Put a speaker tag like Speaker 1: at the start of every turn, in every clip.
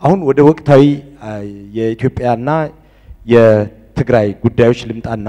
Speaker 1: አሁን ወደ ወቅታዊ አ፣ የኢትዮጵያና የትግራይ ጉዳዮች ልምጣና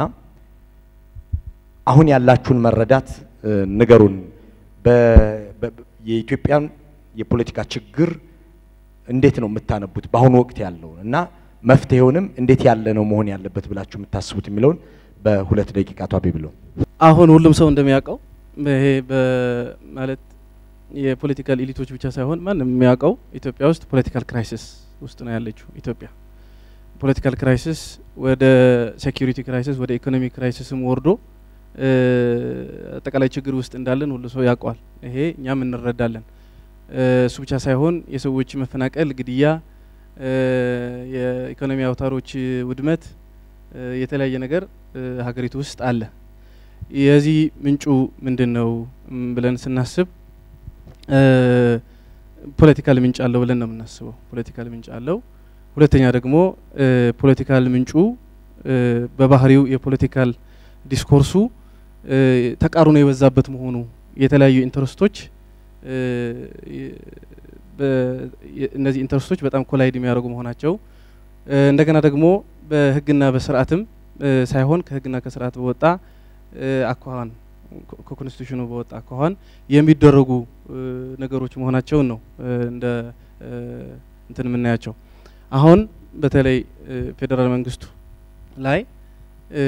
Speaker 1: አሁን ያላችሁን መረዳት እ፣ ንገሩን። በ- በ- የኢትዮጵያን የፖለቲካ ችግር እንዴት ነው የምታነቡት በአሁኑ ወቅት ያለውን እና መፍትሄውንም እንዴት ያለ ነው መሆን ያለበት ብላችሁ የምታስቡት የሚለውን በሁለት ደቂቃ ቷቢ ብሎ
Speaker 2: አሁን ሁሉም ሰው እንደሚያውቀው ይሄ በማለት የፖለቲካል ኢሊቶች ብቻ ሳይሆን ማንም የሚያውቀው ኢትዮጵያ ውስጥ ፖለቲካል ክራይሲስ ውስጥ ነው ያለችው ኢትዮጵያ። ፖለቲካል ክራይሲስ ወደ ሴኪሪቲ ክራይሲስ ወደ ኢኮኖሚ ክራይሲስም ወርዶ እ፣ አጠቃላይ ችግር ውስጥ እንዳለን ሁሉ ሰው ያውቀዋል። ይሄ እኛም እንረዳለን። እ፣ እሱ ብቻ ሳይሆን የሰዎች መፈናቀል፣ ግድያ፣ እ፣ የኢኮኖሚ አውታሮች ውድመት፣ እ፣ የተለያየ ነገር እ፣ ሀገሪቱ ውስጥ አለ። የዚህ ምንጩ ምንድን ነው ም ብለን ስናስብ እ፣ ፖለቲካል ምንጭ አለው ብለን ነው የምናስበው። ፖለቲካል ምንጭ አለው። ሁለተኛ ደግሞ እ፣ ፖለቲካል ምንጩ እ፣ በባህሪው የፖለቲካል ዲስኮርሱ እ፣ ተቃርኖ የበዛበት መሆኑ የተለያዩ ኢንተረስቶች እ፣ የ- በ- የ- እነዚህ ኢንተረስቶች በጣም ኮላይድ የሚያደርጉ መሆናቸው እ፣ እንደገና ደግሞ በህግና በስርዓትም እ፣ ሳይሆን ከህግና ከስርዓት በወጣ እ፣ አኳኋን ኮ- ከኮንስቲቱሽኑ በወጣ አኳኋን የሚደረጉ እ፣ ነገሮች መሆናቸውን ነው እ፣ እንደ እ፣ እንትን የምናያቸው። አሁን በተለይ እ፣ ፌዴራል መንግስቱ ላይ እ፣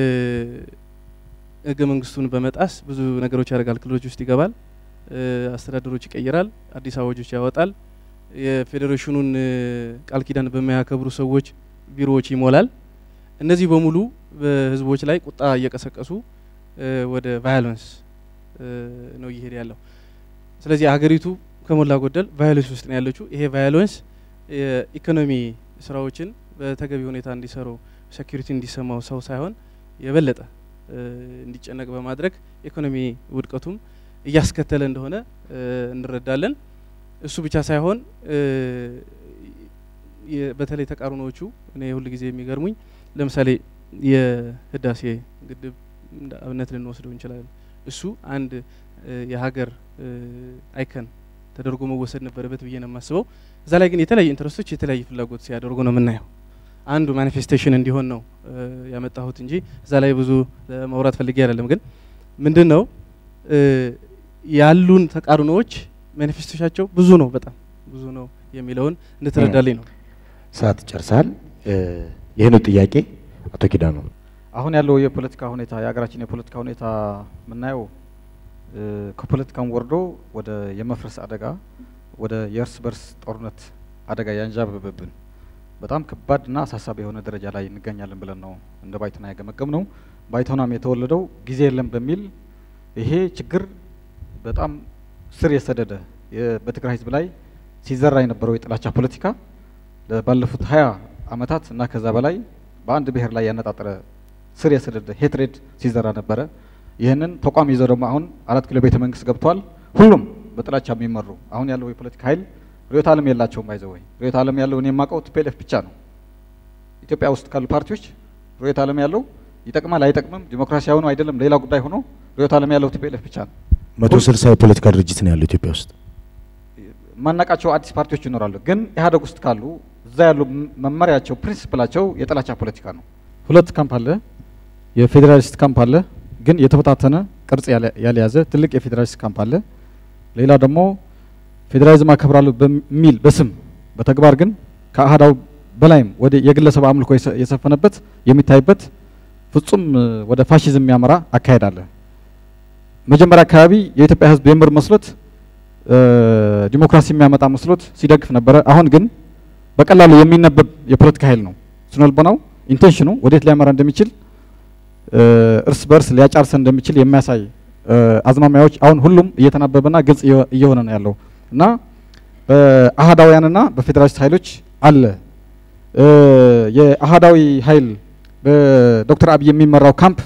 Speaker 2: ህገ መንግስቱን በመጣስ ብዙ ነገሮች ያደርጋል። ክልሎች ውስጥ ይገባል፣ እ፣ አስተዳደሮች ይቀይራል፣ አዲስ አዋጆች ያወጣል፣ የፌዴሬሽኑን እ፣ ቃል ኪዳን በማያከብሩ ሰዎች ቢሮዎች ይሞላል። እነዚህ በሙሉ በህዝቦች ላይ ቁጣ እየቀሰቀሱ እ፣ ወደ ቫዮለንስ እ፣ ነው እየሄደ ያለው። ስለዚህ ሀገሪቱ ከሞላ ጎደል ቫዮለንስ ውስጥ ነው ያለችው። ይሄ ቫዮለንስ የኢኮኖሚ ስራዎችን በተገቢ ሁኔታ እንዲሰሩ ሴኩሪቲ እንዲሰማው ሰው ሳይሆን የበለጠ እ፣ እንዲጨነቅ በማድረግ ኢኮኖሚ ውድቀቱም እያስከተለ እንደሆነ እ፣ እንረዳለን። እሱ ብቻ ሳይሆን እ፣ የ- በተለይ ተቃርኖዎቹ እኔ ሁል ጊዜ የሚገርሙኝ ለምሳሌ የህዳሴ ግድብ እንደ አብነት ልንወስደው እንችላለን። እሱ አንድ እ፣ የሀገር እ፣ አይከን ተደርጎ መወሰድ ነበረበት ብዬ ነው የማስበው። እዛ ላይ ግን የተለያዩ ኢንትረስቶች የተለያየ ፍላጎት ሲያደርጉ ነው የምናየው። አንዱ ማኒፌስቴሽን እንዲሆን ነው እ፣ ያመጣሁት እንጂ እዛ ላይ ብዙ ማውራት ፈልጌ አይደለም። ግን ምንድን ነው እ፣ ያሉን ተቃርኖዎች ማኒፌስቶቻቸው ብዙ ነው፣ በጣም ብዙ ነው የሚለውን እንድትረዳልኝ ነው።
Speaker 1: ሰዓት ጨርሳል። ይህኑ ጥያቄ አቶ ኪዳኑ
Speaker 3: አሁን ያለው የፖለቲካ ሁኔታ የሀገራችን የፖለቲካ ሁኔታ የምናየው እ፣ ከፖለቲካም ወርዶ ወደ የመፍረስ አደጋ ወደ የእርስ በርስ ጦርነት አደጋ ያንዣበበብን በጣም ከባድና አሳሳቢ የሆነ ደረጃ ላይ እንገኛለን ብለን ነው እንደ ባይቶና ያገመገም ነው። ባይቶናም የተወለደው ጊዜ የለም በሚል ይሄ ችግር በጣም ስር የሰደደ የ- በትግራይ ሕዝብ ላይ ሲዘራ የነበረው የጥላቻ ፖለቲካ ለ- ባለፉት ሀያ አመታት እና ከዛ በላይ በአንድ ብሔር ላይ ያነጣጠረ ስር የሰደደ ሄትሬድ ሲዘራ ነበረ። ይህንን ተቋም ይዘው ደግሞ አሁን አራት ኪሎ ቤተ መንግስት ገብተዋል። ሁሉም በጥላቻ የሚመሩ አሁን ያለው የፖለቲካ ኃይል ርዕዮተ ዓለም የላቸውም። ባይዘወይ ርዕዮተ ዓለም ያለው እኔ የማውቀው ቲፒኤልኤፍ ብቻ ነው። ኢትዮጵያ ውስጥ ካሉ ፓርቲዎች ርዕዮተ ዓለም ያለው ይጠቅማል አይጠቅምም፣ ዲሞክራሲያዊ ነው አይደለም ሌላ ጉዳይ ሆኖ ርዕዮተ ዓለም ያለው ቲፒኤልኤፍ ብቻ ነው።
Speaker 1: መቶ ስልሳ የፖለቲካ ድርጅት ነው ያለው ኢትዮጵያ ውስጥ።
Speaker 3: ማናቃቸው አዲስ ፓርቲዎች ይኖራሉ። ግን ኢህአዴግ ውስጥ ካሉ እዛ ያሉ ም- መመሪያቸው ፕሪንሲፕላቸው የጥላቻ ፖለቲካ ነው። ሁለት ካምፕ አለ። የፌዴራሊስት ካምፕ አለ፣ ግን የተበታተነ ቅርጽ ያለ- ያልያዘ ትልቅ የፌዴራሊስት ካምፕ አለ። ሌላ ደግሞ ፌዴራሊዝም አከብራለሁ በሚል በስም በተግባር ግን ከአህዳው በላይም ወደ የግለሰብ አምልኮ የሰ- የሰፈነበት የሚታይበት ፍጹም እ፣ ወደ ፋሽዝም የሚያመራ አካሄድ አለ። መጀመሪያ አካባቢ የኢትዮጵያ ሕዝብ የምር መስሎት እ፣ ዲሞክራሲ የሚያመጣ መስሎት ሲደግፍ ነበረ። አሁን ግን በቀላሉ የሚነበብ የፖለቲካ ኃይል ነው። ስነልቦናው ኢንቴንሽኑ ወዴት ሊያመራ እንደሚችል እ፣ እርስ በርስ ሊያጫርሰን እንደሚችል የሚያሳይ እ፣ አዝማሚያዎች አሁን ሁሉም እየተናበበና ግልጽ እየ- እየሆነ ነው ያለው እና በአህዳውያንና በፌዴራሊስት ኃይሎች አለ እ፣ የአህዳዊ ኃይል በዶክተር አብይ የሚመራው ካምፕ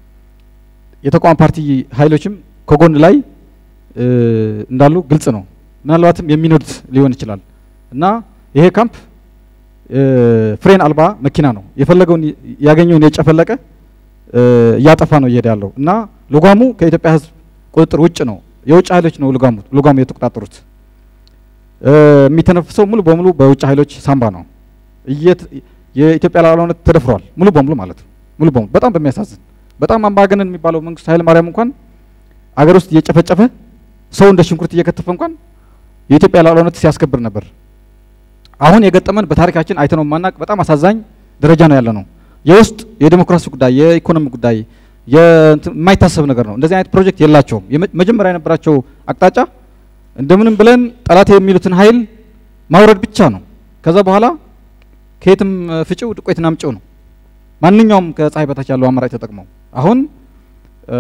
Speaker 3: የተቃዋሚ ፓርቲ ኃይሎችም ከጎን ላይ እ፣ እንዳሉ ግልጽ ነው። ምናልባትም የሚነዱት ሊሆን ይችላል እና ይሄ ካምፕ እ፣ ፍሬን አልባ መኪና ነው። የፈለገውን ይ- ያገኘውን የጨፈለቀ እ፣ እያጠፋ ነው እየሄደ ያለው እና ልጓሙ ከኢትዮጵያ ሕዝብ ቁጥጥር ውጭ ነው። የውጭ ኃይሎች ነው ልጓሙ ልጓሙ የተቆጣጠሩት። እ፣ የሚተነፍሰው ሙሉ በሙሉ በውጭ ኃይሎች ሳንባ ነው። እየት- የኢትዮጵያ ሉዓላዊነት ተደፍሯል ሙሉ በሙሉ ማለት ነው። ሙሉ በሙሉ በጣም በሚያሳዝን በጣም አምባገነን የሚባለው መንግስቱ ኃይለ ማርያም እንኳን አገር ውስጥ እየጨፈጨፈ ሰው እንደ ሽንኩርት እየከተፈ እንኳን የኢትዮጵያ ሉዓላዊነት ሲያስከብር ነበር። አሁን የገጠመን በታሪካችን አይተነው ማናቅ በጣም አሳዛኝ ደረጃ ነው ያለ ነው። የውስጥ የዲሞክራሲ ጉዳይ፣ የኢኮኖሚ ጉዳይ የእንትን የማይታሰብ ነገር ነው። እንደዚህ አይነት ፕሮጀክት የላቸውም። የመ- መጀመሪያ የነበራቸው አቅጣጫ እንደምንም ብለን ጠላት የሚሉትን ኃይል ማውረድ ብቻ ነው። ከዛ በኋላ ከየትም እ፣ ፍጪው ዱቄትና አምጪው ነው። ማንኛውም ከፀሐይ በታች ያለው አማራጭ ተጠቅመው አሁን እ፣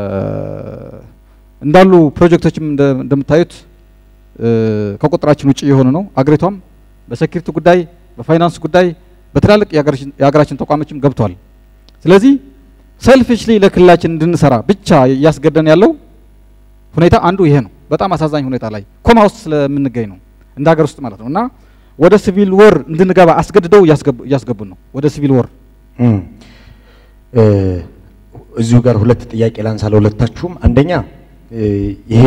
Speaker 3: እንዳሉ ፕሮጀክቶችም እንደ- እንደምታዩት እ፣ ከቁጥራችን ውጭ የሆኑ ነው። አገሪቷም በሴኪሪቲ ጉዳይ፣ በፋይናንስ ጉዳይ በትላልቅ የሀገራችን- የሀገራችን ተቋሞችም ገብቷል። ስለዚህ ሰልፊሽሊ ለክልላችን እንድንሰራ ብቻ እያስገደን ያለው ሁኔታ አንዱ ይሄ ነው። በጣም አሳዛኝ ሁኔታ ላይ ኮማ ውስጥ ስለምንገኝ ነው እንደ ሀገር ውስጥ ማለት ነው እና ወደ ሲቪል ወር እንድንገባ አስገድደው እያስገቡ- እያስገቡን ነው ወደ ሲቪል ወር
Speaker 1: እም፣ እ፣ እዚሁ ጋር ሁለት ጥያቄ ላንሳ ለሁለታችሁም። አንደኛ እ፣ ይሄ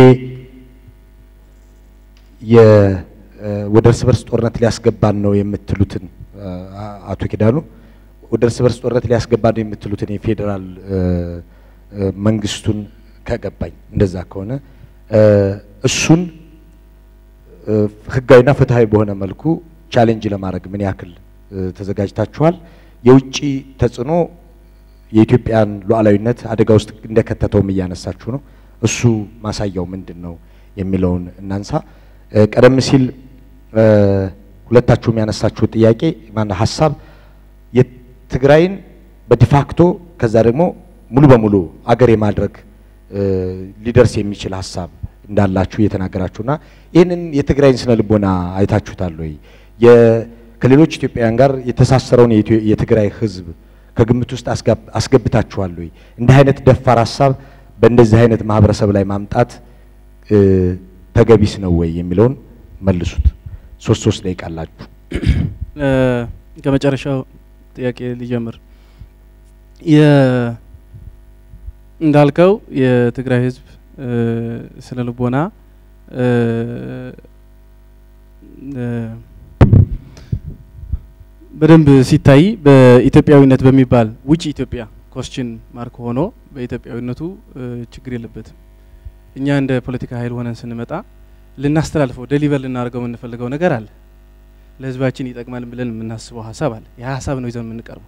Speaker 1: የ እ፣ ወደ እርስ በርስ ጦርነት ሊያስገባን ነው የምትሉትን እ፣ አ- አቶ ኪዳኑ ወደ እርስ በርስ ጦርነት ሊያስገባን ነው የምትሉትን የፌዴራል እ፣ እ፣ መንግስቱን ከገባኝ እንደዛ ከሆነ እ፣ እሱን እ፣ ህጋዊና ፍትሃዊ በሆነ መልኩ ቻሌንጅ ለማድረግ ምን ያክል እ፣ ተዘጋጅታችኋል? የውጭ ተጽዕኖ የኢትዮጵያን ሉዓላዊነት አደጋ ውስጥ እንደከተተውም እያነሳችሁ ነው። እሱ ማሳያው ምንድን ነው የሚለውን እናንሳ። እ፣ ቀደም ሲል እ፣ ሁለታችሁም ያነሳችሁ ጥያቄ ማነው ሀሳብ የትግራይን በዲፋክቶ ከዛ ደግሞ ሙሉ በሙሉ አገር የማድረግ እ፣ ሊደርስ የሚችል ሀሳብ እንዳላችሁ እየተናገራችሁና ይህንን የትግራይን ስነ ልቦና አይታችሁታል ወይ? የ- ከሌሎች ኢትዮጵያውያን ጋር የተሳሰረውን የኢትዮ- የትግራይ ህዝብ ከግምት ውስጥ አስጋብ- አስገብታችኋል ወይ? እንዲህ አይነት ደፋር ሀሳብ በእንደዚህ አይነት ማህበረሰብ ላይ ማምጣት እ፣ ተገቢስ ነው ወይ የሚለውን መልሱት። ሶስት ሶስት ደቂቃ አላችሁ።
Speaker 2: እ፣ ከመጨረሻው ጥያቄ ሊጀምር የ- እንዳልከው የትግራይ ህዝብ እ፣ ስነ ልቦና እ፣ እ፣ በደንብ ሲታይ በኢትዮጵያዊነት በሚባል ውጭ ኢትዮጵያ ኮስችን ማርክ ሆኖ በኢትዮጵያዊነቱ እ፣ ችግር የለበትም። እኛ እንደ ፖለቲካ ኃይል ሆነን ስንመጣ ልናስተላልፈው ደሊቨር ልናደርገው የምንፈልገው ነገር አለ። ለህዝባችን ይጠቅማል ብለን የምናስበው ሀሳብ አለ። ያ ሀሳብ ነው ይዘን የምንቀርበው።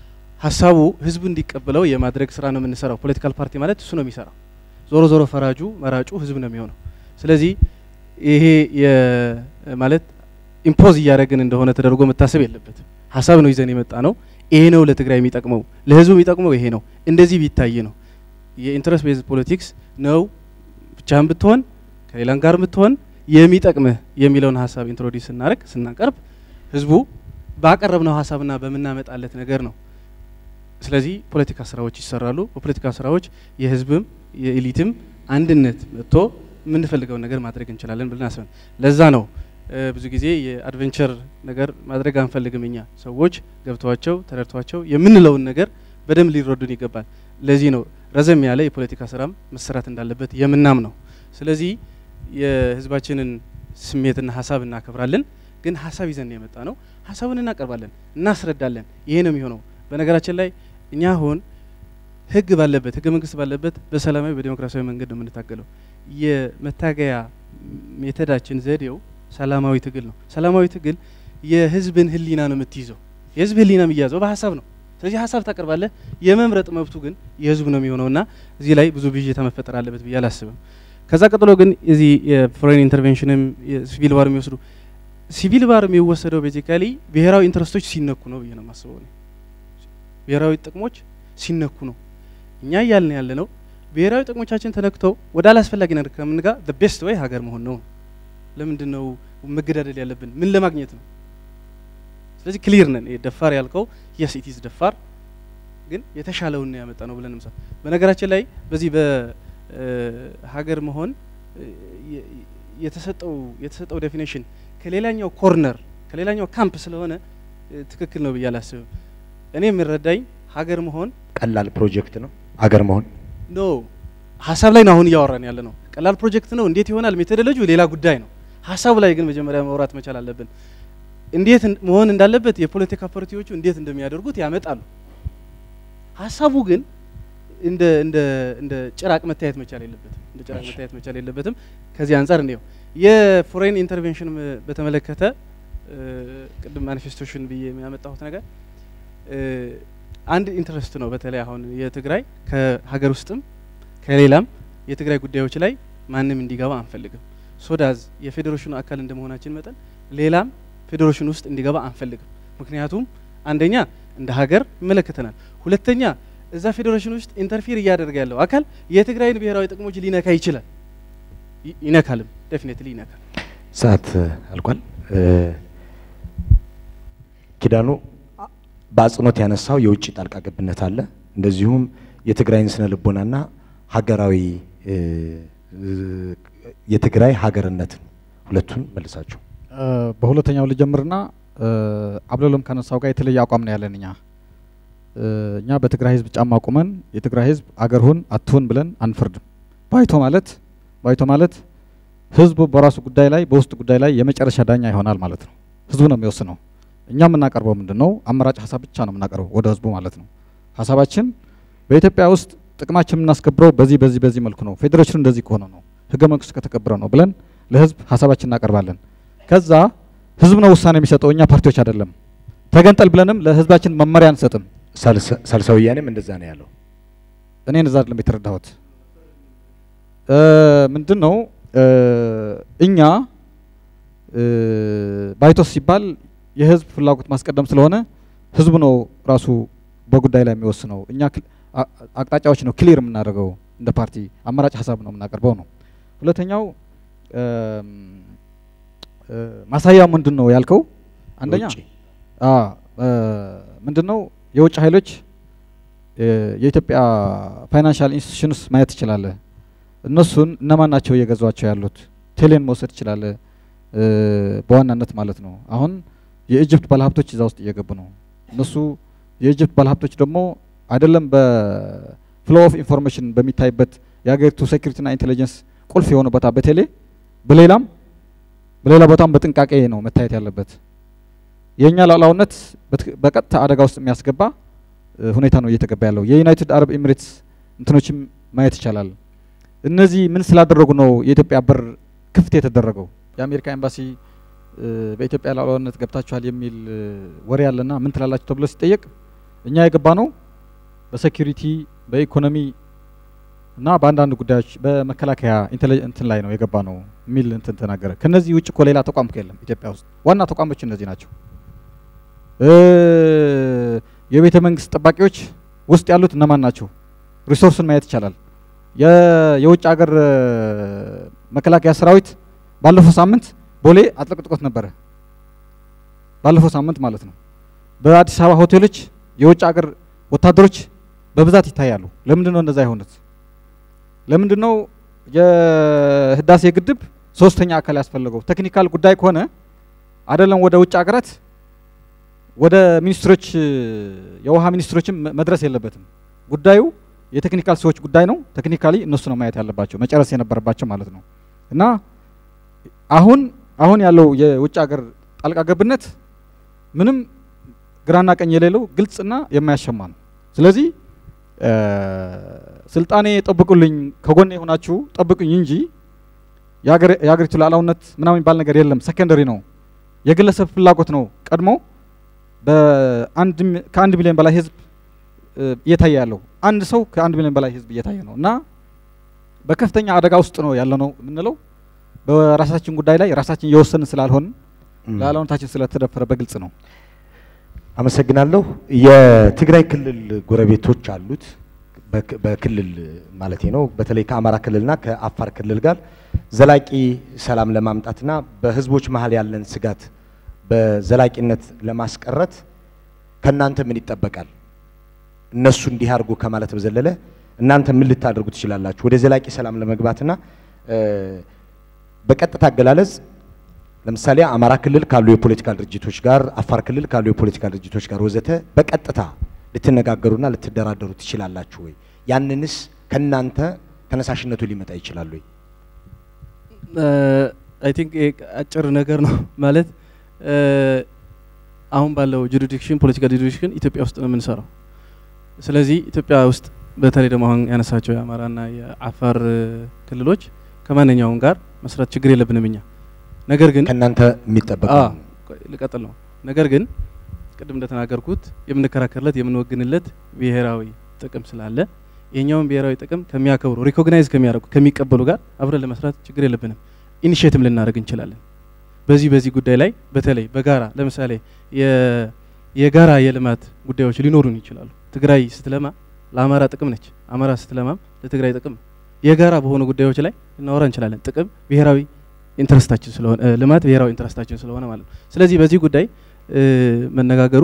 Speaker 2: ሀሳቡ ህዝቡ እንዲቀበለው የማድረግ ስራ ነው የምንሰራው። ፖለቲካል ፓርቲ ማለት እሱ ነው የሚሰራው። ዞሮ ዞሮ ፈራጁ መራጩ ህዝብ ነው የሚሆነው። ስለዚህ ይሄ የ- ማለት ኢምፖዝ እያደረግን እንደሆነ ተደርጎ መታሰብ የለበትም። ሀሳብ ነው ይዘን የመጣ ነው። ይሄ ነው ለትግራይ የሚጠቅመው፣ ለህዝቡ የሚጠቅመው ይሄ ነው። እንደዚህ ቢታይ ነው የኢንትረስት ቤዝ ፖለቲክስ ነው ብቻህን ብትሆን ከሌላም ጋር ብትሆን የሚጠቅምህ የሚለውን ሀሳብ ኢንትሮዲስ ስናደርግ ስናቀርብ ህዝቡ ባቀረብነው ሀሳብና በምናመጣለት ነገር ነው። ስለዚህ ፖለቲካ ስራዎች ይሰራሉ። በፖለቲካ ስራዎች የህዝብም የኤሊትም አንድነት መጥቶ የምንፈልገውን ነገር ማድረግ እንችላለን ብለን አስበን ለዛ ነው እ፣ ብዙ ጊዜ የአድቬንቸር ነገር ማድረግ አንፈልግም። እኛ ሰዎች ገብተዋቸው ተረድቷቸው የምንለውን ነገር በደንብ ሊረዱን ይገባል። ለዚህ ነው ረዘም ያለ የፖለቲካ ስራም መሰራት እንዳለበት የምናም ነው። ስለዚህ የህዝባችንን ስሜትና ሀሳብ እናከብራለን። ግን ሀሳብ ይዘን የመጣ ነው። ሀሳቡን እናቀርባለን፣ እናስረዳለን። ይሄ ነው የሚሆነው። በነገራችን ላይ እኛ አሁን ህግ ባለበት ህገ መንግስት ባለበት በሰላማዊ በዲሞክራሲያዊ መንገድ ነው የምንታገለው። የመታገያ ሜተዳችን ዘዴው ሰላማዊ ትግል ነው። ሰላማዊ ትግል የህዝብን ህሊና ነው የምትይዘው። የህዝብ ህሊና የሚያዘው በሀሳብ ነው። ስለዚህ ሀሳብ ታቀርባለህ። የመምረጥ መብቱ ግን የህዝቡ ነው የሚሆነውና እዚህ ላይ ብዙ ብዥታ መፈጠር አለበት ብዬ አላስብም። ከዛ ቀጥሎ ግን እዚህ የፎሬን ኢንተርቬንሽንም የሲቪል ባር የሚወስዱ ሲቪል ባር የሚወሰደው ቤዚካሊ ብሔራዊ ኢንትረስቶች ሲነኩ ነው ብዬ ነው የማስበው። እኔ ብሔራዊ ጥቅሞች ሲነኩ ነው እኛ እያልን ያለ ነው። ብሔራዊ ጥቅሞቻችን ተነክተው ወደ አላስፈላጊ ነገር ከምንጋ ቤስት ወይ ሀገር መሆን ነው። ለምንድን ነው መገዳደል ያለብን? ምን ለማግኘት ነው? ስለዚህ ክሊር ነን። ይሄ ደፋር ያልከው የስ ኢት ኢዝ ደፋር ግን የተሻለውን ነው ያመጣ ነው ብለን ምሳ በነገራችን ላይ በዚህ በሀገር መሆን እ፣ የ- የተሰጠው የተሰጠው ዴፊኔሽን ከሌላኛው ኮርነር ከሌላኛው ካምፕ ስለሆነ እ፣ ትክክል ነው ብዬ አላስብም። እኔ የምረዳኝ ሀገር መሆን
Speaker 1: ቀላል ፕሮጀክት ነው አገር መሆን።
Speaker 2: ኖ ሀሳብ ላይ ነው አሁን እያወራን ያለ ነው። ቀላል ፕሮጀክት ነው። እንዴት ይሆናል? ሜቶዶሎጂ ሌላ ጉዳይ ነው። ሀሳቡ ላይ ግን መጀመሪያ ማውራት መቻል አለብን። እንዴት እን- መሆን እንዳለበት የፖለቲካ ፓርቲዎቹ እንዴት እንደሚያደርጉት ያመጣሉ። ሀሳቡ ግን እንደ እንደ እንደ ጭራቅ መታየት መቻል የለበትም። እንደ ጭራቅ
Speaker 1: እሺ።
Speaker 2: መታየት መቻል የለበትም። ከዚህ አንጻር እንየው። የፎሬን ኢንተርቬንሽን በተመለከተ እ፣ ቅድም ማኒፌስቶሽን ብዬ የሚያመጣሁት ነገር እ፣ አንድ ኢንትረስት ነው። በተለይ አሁን የትግራይ ከሀገር ውስጥም ከሌላም የትግራይ ጉዳዮች ላይ ማንም እንዲገባ አንፈልግም። ሶዳዝ የፌዴሬሽኑ አካል እንደመሆናችን መጠን ሌላም ፌዴሬሽን ውስጥ እንዲገባ አንፈልግም። ምክንያቱም አንደኛ እንደ ሀገር ይመለከተናል፣ ሁለተኛ እዛ ፌዴሬሽን ውስጥ ኢንተርፊር እያደረገ ያለው አካል የትግራይን ብሔራዊ ጥቅሞች ሊነካ ይችላል፣ ይ- ይነካልም፣ ዴፊኔትሊ ይነካል።
Speaker 1: ሰዓት አልቋል። እ፣ ኪዳኑ በአጽንኦት ያነሳው የውጭ ጣልቃ ገብነት አለ። እንደዚሁም የትግራይን ስነ ልቦናና ሀገራዊ እ፣ እ፣ የትግራይ ሀገርነትን ሁለቱን መልሳችሁ
Speaker 3: እ፣ በሁለተኛው ልጀምርና እ፣ አብለሎም ካነሳው ጋር የተለየ አቋም ነው ያለን እኛ እ፣ እኛ በትግራይ ህዝብ ጫማ ቁመን የትግራይ ህዝብ አገር ሁን አትሁን ብለን አንፈርድም። ባይቶ ማለት ባይቶ ማለት ህዝቡ በራሱ ጉዳይ ላይ በውስጥ ጉዳይ ላይ የመጨረሻ ዳኛ ይሆናል ማለት ነው። ህዝቡ ነው የሚወስነው። እኛ የምናቀርበው ምንድን ነው? አማራጭ ሀሳብ ብቻ ነው የምናቀርበው ወደ ህዝቡ ማለት ነው። ሀሳባችን በኢትዮጵያ ውስጥ ጥቅማችን የምናስከብረው በዚህ በዚህ በዚህ መልኩ ነው፣ ፌዴሬሽኑ እንደዚህ ከሆነ ነው፣ ህገ መንግስቱ ከተከበረ ነው ብለን ለህዝብ ሀሳባችን እናቀርባለን። ከዛ ህዝብ ነው ውሳኔ የሚሰጠው፣ እኛ ፓርቲዎች አይደለም። ተገንጠል ብለንም ለህዝባችን መመሪያ አንሰጥም።
Speaker 1: ሳልሰ- ሳልሳይ ወያኔም እንደዛ ነው ያለው።
Speaker 3: እኔ እንደዛ አይደለም የተረዳሁት። እ፣ ምንድን ነው እ፣ እኛ እ፣ ባይቶስ ሲባል የህዝብ ፍላጎት ማስቀደም ስለሆነ ህዝቡ ነው ራሱ በጉዳይ ላይ የሚወስነው። እኛ ክል- አ- አቅጣጫዎች ነው ክሊር የምናደርገው እንደ ፓርቲ አማራጭ ሀሳብ ነው የምናቀርበው ነው። ሁለተኛው እም፣ እ፣ ማሳያ ምንድን ነው ያልከው? አንደኛ
Speaker 1: ውጪ
Speaker 3: አ ምንድን ነው የውጭ ኃይሎች እ፣ የኢትዮጵያ ፋይናንሻል ኢንስቲትዩሽንስ ማየት ትችላለህ። እነሱን እነማን ናቸው እየገዟቸው ያሉት? ቴሌን መውሰድ ትችላለህ፣ እ፣ በዋናነት ማለት ነው። አሁን የኢጅፕት ባለሀብቶች እዛ ውስጥ እየገቡ ነው። እነሱ የኢጅፕት ባለሀብቶች ደግሞ አይደለም በፍሎ ኦፍ ኢንፎርሜሽን በሚታይበት የሀገሪቱ ሴኩሪቲና ኢንቴሊጀንስ ቁልፍ የሆነ ቦታ በቴሌ በሌላም በሌላ ቦታም በጥንቃቄ ነው መታየት ያለበት። የእኛ ሉዓላዊነት በትክ- በቀጥታ አደጋ ውስጥ የሚያስገባ እ፣ ሁኔታ ነው እየተገባ ያለው። የዩናይትድ አረብ ኤሚሬትስ እንትኖችም ማየት ይቻላል። እነዚህ ምን ስላደረጉ ነው የኢትዮጵያ በር ክፍት የተደረገው? የአሜሪካ ኤምባሲ እ፣ በኢትዮጵያ ሉዓላዊነት ገብታችኋል የሚል እ፣ ወሬ ያለና ምን ትላላችሁ ተብሎ ሲጠየቅ እኛ የገባ ነው በሴኩሪቲ በኢኮኖሚ እና በአንዳንድ ጉዳዮች በመከላከያ ኢንቴሊ- እንትን ላይ ነው የገባ ነው የሚል እንትን ተናገረ። ከነዚህ ውጭ እኮ ሌላ ተቋም እኮ የለም ኢትዮጵያ ውስጥ። ዋና ተቋሞች እነዚህ ናቸው። እ፣ የቤተ መንግስት ጠባቂዎች ውስጥ ያሉት እነማን ናቸው? ሪሶርስን ማየት ይቻላል። የ- የውጭ ሀገር እ፣ መከላከያ ሰራዊት ባለፈው ሳምንት ቦሌ አጥለቅጥቆት ነበረ። ባለፈው ሳምንት ማለት ነው። በአዲስ አበባ ሆቴሎች የውጭ ሀገር ወታደሮች በብዛት ይታያሉ። ለምንድን ነው እንደዛ የሆኑት? ለምንድን ነው የህዳሴ ግድብ ሶስተኛ አካል ያስፈለገው? ቴክኒካል ጉዳይ ከሆነ አይደለም ወደ ውጭ ሀገራት ወደ ሚኒስትሮች የውሃ ሚኒስትሮችም መ- መድረስ የለበትም። ጉዳዩ የቴክኒካል ሰዎች ጉዳይ ነው። ቴክኒካሊ እነሱ ነው ማየት ያለባቸው መጨረስ የነበረባቸው ማለት ነው። እና አሁን አሁን ያለው የውጭ ሀገር ጣልቃ ገብነት ምንም ግራና ቀኝ የሌለው ግልጽና የማያሸማ ነው። ስለዚህ እ፣ ስልጣኔ ጠብቁልኝ፣ ከጎን የሆናችሁ ጠብቁኝ እንጂ የሀገር- የሀገሪቱ ሉዓላዊነት ምናምን የሚባል ነገር የለም። ሰከንደሪ ነው። የግለሰብ ፍላጎት ነው ቀድሞ በአንድ ሚ- ከአንድ ሚሊዮን በላይ ህዝብ እ፣ እየታየ ያለው አንድ ሰው ከአንድ ሚሊዮን በላይ ህዝብ እየታየ ነው እና በከፍተኛ አደጋ ውስጥ ነው ያለ ነው የምንለው በራሳችን ጉዳይ ላይ ራሳችን እየወሰንን ስላልሆን
Speaker 1: እም።
Speaker 3: ሉዓላዊነታችን ስለተደፈረ በግልጽ ነው።
Speaker 1: አመሰግናለሁ። የትግራይ ክልል ጎረቤቶች አሉት። በክ- በክልል ማለቴ ነው። በተለይ ከአማራ ክልልና ከአፋር ክልል ጋር ዘላቂ ሰላም ለማምጣትና በህዝቦች መሀል ያለን ስጋት በዘላቂነት ለማስቀረት ከእናንተ ምን ይጠበቃል? እነሱ እንዲህ አድርጎ ከማለት በዘለለ እናንተ ምን ልታደርጉ ትችላላችሁ? ወደ ዘላቂ ሰላም ለመግባትና እ፣ በቀጥታ አገላለጽ ለምሳሌ አማራ ክልል ካሉ የፖለቲካ ድርጅቶች ጋር፣ አፋር ክልል ካሉ የፖለቲካ ድርጅቶች ጋር ወዘተ በቀጥታ ልትነጋገሩና ልትደራደሩ ትችላላችሁ ወይ? ያንንስ ከእናንተ ተነሳሽነቱ ሊመጣ ይችላል ወይ?
Speaker 2: አይ ቲንክ አጭር ነገር ነው ማለት እ፣ አሁን ባለው ጁሪዲክሽን ፖለቲካል ጁሪዲክሽን ኢትዮጵያ ውስጥ ነው የምንሰራው። ስለዚህ ኢትዮጵያ ውስጥ በተለይ ደግሞ አሁን ያነሳቸው የአማራና የአፋር እ፣ ክልሎች ከማንኛውም ጋር መስራት ችግር የለብንም እኛ ነገር ግን
Speaker 1: ከእናንተ የሚጠበቅ
Speaker 2: አ ቆይ ልቀጥል ነው። ነገር ግን ቅድም እንደተናገርኩት የምንከራከርለት የምንወግንለት ብሔራዊ ጥቅም ስላለ የኛውን ብሔራዊ ጥቅም ከሚያከብሩ ሪኮግናይዝ ከሚያደርጉ ከሚቀበሉ ጋር አብረን ለመስራት ችግር የለብንም። ኢኒሽቲቭ ልናደርግ እንችላለን። በዚህ በዚህ ጉዳይ ላይ በተለይ በጋራ ለምሳሌ የ- የጋራ የልማት ጉዳዮች ሊኖሩን ይችላሉ። ትግራይ ስትለማ ለአማራ ጥቅም ነች፣ አማራ ስትለማም ለትግራይ ጥቅም ነው። የጋራ በሆኑ ጉዳዮች ላይ ልናወራ እንችላለን። ጥቅም ብሔራዊ ኢንትረስታችን ስለሆነ እ፣ ልማት ብሔራዊ ኢንትረስታችን ስለሆነ ማለት ነው። ስለዚህ በዚህ ጉዳይ እ፣ መነጋገሩ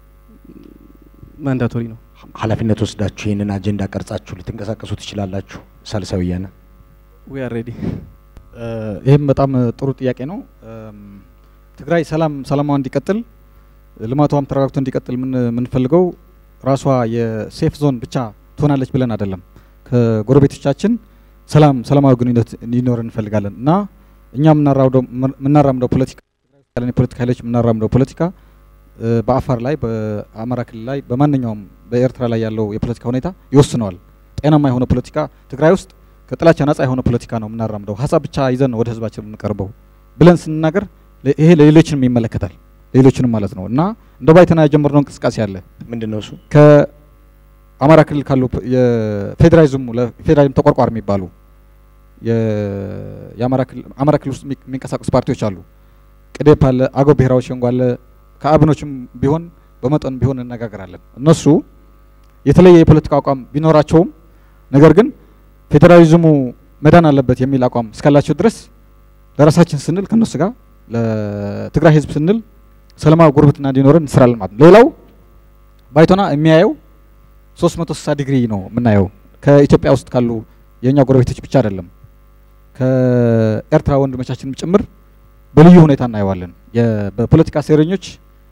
Speaker 2: ማንዳቶሪ ነው።
Speaker 1: ኃላፊነት ወስዳችሁ ይህንን አጀንዳ ቀርጻችሁ ልትንቀሳቀሱ ትችላላችሁ። ሳልሳይ ወያነ
Speaker 2: ዊ አር ሬዲ
Speaker 3: እ፣ ይህም በጣም ጥሩ ጥያቄ ነው። እም፣ ትግራይ ሰላም ሰላሟ እንዲቀጥል ልማቷም ተረጋግቶ እንዲቀጥል ምን የምንፈልገው ራሷ የሴፍ ዞን ብቻ ትሆናለች ብለን አይደለም። ከጎረቤቶቻችን ሰላም ሰላማዊ ግንኙነት እንዲኖር እንፈልጋለን እና እኛ የምናራምደው የምናራምደው ፖለቲካ ያለን የፖለቲካ ኃይሎች የምናራምደው ፖለቲካ እ፣ በአፋር ላይ በአማራ ክልል ላይ በማንኛውም በኤርትራ ላይ ያለው የፖለቲካ ሁኔታ ይወስነዋል። ጤናማ የሆነ ፖለቲካ ትግራይ ውስጥ ከጥላቻ ነጻ የሆነ ፖለቲካ ነው የምናራምደው። ሀሳብ ብቻ ይዘን ነው ወደ ህዝባችን የምንቀርበው ብለን ስንናገር ለ- ይሄ ለሌሎችንም ይመለከታል፣ ሌሎችንም ማለት ነው እና እንደ ባይተና የጀመርነው እንቅስቃሴ አለ
Speaker 1: ምንድን ነው እሱ?
Speaker 3: ከአማራ ክልል ካሉ ፕ- የፌዴራሊዝሙ ለፌዴራሊዝም ተቆርቋሪ የሚባሉ የ- የአማራ ክልል አማራ ክልል ውስጥ የሚ- የሚንቀሳቀሱ ፓርቲዎች አሉ። ቅዴፕ አለ፣ አገው ብሔራዊ ሸንጎ አለ። ከአብኖችም ቢሆን በመጠን ቢሆን እነጋገራለን። እነሱ የተለየ የፖለቲካ አቋም ቢኖራቸውም ነገር ግን ፌዴራሊዝሙ መዳን አለበት የሚል አቋም እስካላቸው ድረስ ለራሳችን ስንል ከነሱ ጋር ለትግራይ ህዝብ ስንል ሰላማዊ ጉርብትና እንዲኖረን እንስራለን ማለት ነው። ሌላው ባይቶና የሚያየው 360 ዲግሪ ነው የምናየው። ከኢትዮጵያ ውስጥ ካሉ የእኛ ጎረቤቶች ብቻ አይደለም፣ ከኤርትራ ወንድሞቻችንም ጭምር በልዩ ሁኔታ እናየዋለን። የ- በፖለቲካ ሴረኞች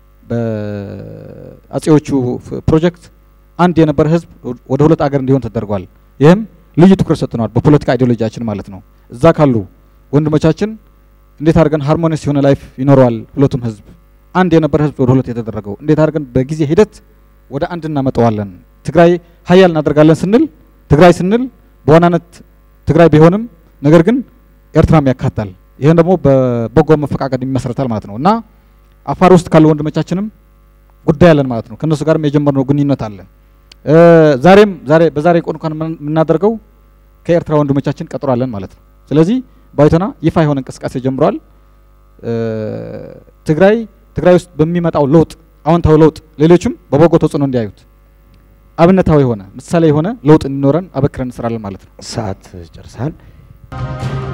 Speaker 3: በአጼዎቹ ፍ- ፕሮጀክት አንድ የነበረ ህዝብ ወደ ሁለት አገር እንዲሆን ተደርጓል። ይህም ልዩ ትኩረት ሰጥተነዋል፣ በፖለቲካ አይዲዮሎጂያችን ማለት ነው። እዛ ካሉ ወንድሞቻችን እንዴት አድርገን ሃርሞኒስ የሆነ ላይፍ ይኖረዋል ሁለቱም ህዝብ አንድ የነበረ ህዝብ ወደ ሁለት የተደረገው እንዴት አድርገን በጊዜ ሂደት ወደ አንድ እናመጣዋለን። ትግራይ ሀያል እናደርጋለን ስንል ትግራይ ስንል በዋናነት ትግራይ ቢሆንም ነገር ግን ኤርትራም ያካታል። ይህን ደግሞ በበጎ መፈቃቀድ ይመሰረታል ማለት ነው እና አፋር ውስጥ ካሉ ወንድሞቻችንም ጉዳይ አለን ማለት ነው። ከእነሱ ጋርም የጀመርነው ግንኙነት አለ። እ፣ ዛሬም ዛሬ በዛሬ ቆን እንኳን የምን- የምናደርገው ከኤርትራ ወንድሞቻችን ቀጥሯለን ማለት ነው። ስለዚህ ባይቶና ይፋ የሆነ እንቅስቃሴ ጀምሯል። እ፣ ትግራይ ትግራይ ውስጥ በሚመጣው ለውጥ አዎንታዊ ለውጥ ሌሎችም በበጎ ተጽዕኖ እንዲያዩት አብነታዊ የሆነ ምሳሌ የሆነ ለውጥ እንዲኖረን አበክረን እንስራለን ማለት ነው።
Speaker 1: ሰዓት ጨርሰሃል።